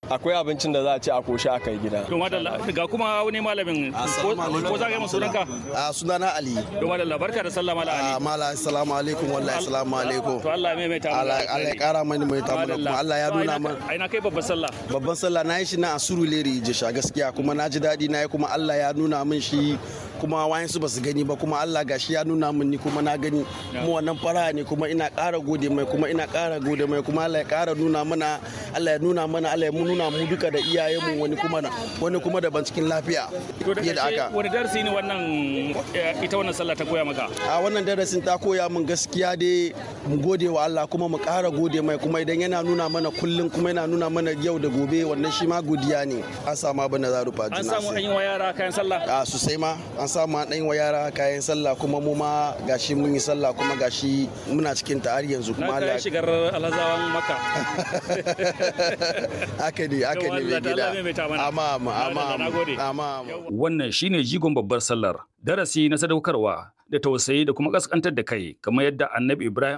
akwai abincin da za a ci a koshi a kai gida to madalla ga kuma wani malamin ko ko za ka yi sunanka a sunana ali to madalla barka da sallah mala ali a mala assalamu alaikum wallahi assalamu alaikum to Allah mai mai ta Allah Allah ya kara mani mai ta mana kuma Allah ya nuna mana ai na kai babban sallah babban sallah na yi shi na a Surulere Jisha gaskiya kuma na ji daɗi na yi kuma Allah ya nuna min shi kuma wayansu ba su gani ba kuma Allah gashi ya nuna min ni kuma na gani mu wannan fara ne kuma ina ƙara gode mai kuma ina ƙara gode mai kuma Allah ya ƙara nuna mana Allah ya nuna mana Allah ya nuna mu duka da iyayenmu wani kuma wani kuma daban cikin lafiya to da aka wani darasi ne wannan ita wannan sallah ta koya maka a wannan darasin ta koya min gaskiya dai mu gode wa Allah kuma mu ƙara gode mai kuma idan yana nuna mana kullum kuma yana nuna mana yau da gobe wannan shi ma godiya ne an samu abin da za rufa an samu an yi wa yara kayan sallah a sosai ma an samu an ɗan wa yara kayan sallah kuma mu ma gashi mun yi sallah kuma gashi muna cikin ta har yanzu kuma Allah ya shigar alhazawan maka haka ne haka ne mai gida amma amma amma amma wannan shine jigon babbar sallar darasi na sadaukarwa da tausayi da kuma kaskantar da kai kamar yadda annabi Ibrahim